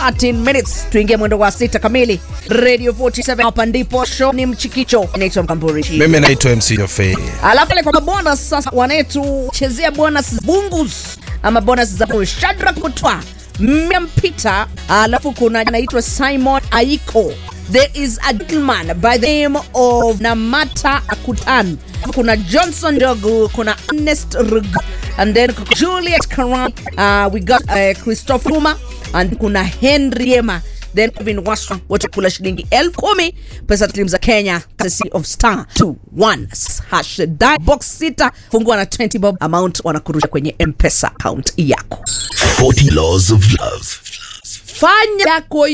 13 minutes tuingie mwendo wa sita kamili radio 47 hapa ndipo show ni mchikicho naitwa mkamburi mimi naitwa mc Jofei. alafu pale kwa bonus sasa wanetuchezea bonus bungus ama bonus za Shadrack Mutwa mmempita alafu kuna anaitwa Simon Aiko there is a gentleman by the name of Namata Akutan kuna Johnson Dogu kuna Ernest Rug and then kuna Juliet Karan uh, we got uh, Christopher Numa and kuna Henry Yema then Kevin Waswa wote kula shilingi elfu kumi pesa taslimu za Kenya courtesy of star 21 hash die box sita fungua na 20 bob amount wanakurusha kwenye mpesa account yako 40 Laws of Love. fanya yako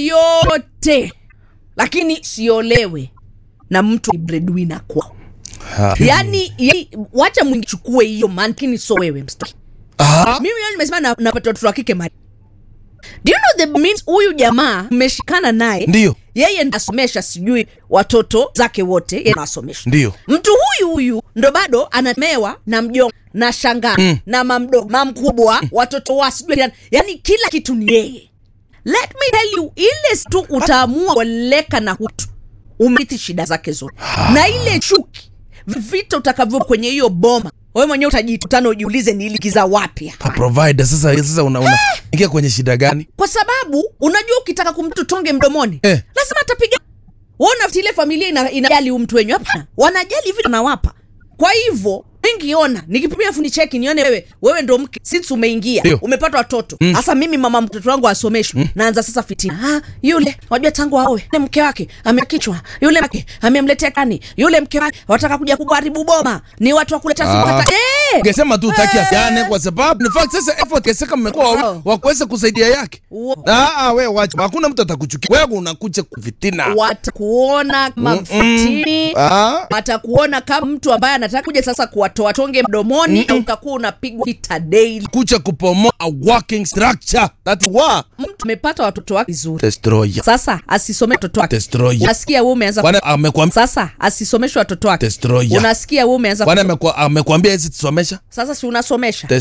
yote lakini siolewe na mtu breadwinner kwao Ha. yani, yani wacha mwingichukue hiyo man lakini so wewe mstaki Ah, mimi leo nimesema na- napata watoto wa kike mali do you know the means huyu jamaa mmeshikana naye Ndiyo. yeye ndo asomesha sijui watoto zake wote yeye ndo asomesha Ndiyo. mtu huyu huyu ndo bado anamewa na mjomba na shangaa mm. na mamdogo mamkubwa watoto wa sijui yani- yani kila kitu ni yeye let me tell you ile tu utaamua kueleka na hutu umrithi shida zake zote na ile chuki vita utakavyo kwenye hiyo boma wewe mwenyewe utajitutana ujiulize niilikiza wapi hapa. pa provider sasa sasa una, una ingia kwenye shida gani kwa sababu unajua ukitaka kumtu tonge mdomoni Eh. lazima atapiga wona ile familia ina, inajali huyu mtu wenyu hapana wanajali vile wanawapa kwa hivyo ningiona nikipimia fundi cheki nione wewe wewe ndo mke since umeingia Ndio. umepata watoto hasa mimi mama mtoto wangu asomeshwe naanza sasa fitina ah, yule wajua tangu aoe yule mke wake amekichwa yule mke amemletea kani yule mke wake wataka kuja kuharibu boma ni watu wa kuleta Ah. sipata eh! ungesema tu utaki asiane kwa sababu in fact sasa effort keseka mmekuwa Oh. wawili wa kuweza kusaidia yake Wo- ah ah, wewe wacha hakuna mtu atakuchukia wewe unakuja kufitina watakuona kama mfitini ah watakuona kama mtu ambaye anataka kuja sasa kuwatoa tonge mdomoni au utakuwa unapigwa vita daily kuja kupomoa a working structure that wa mtu amepata watoto wake vizuri destroyer sasa asisome watoto wake destroyer unasikia wewe umeanza kwani amekwambia sasa asisomeshwe watoto wake destroyer unasikia wewe umeanza kwani amekwa- amekwambia hizi tusomesha sasa si unasomesha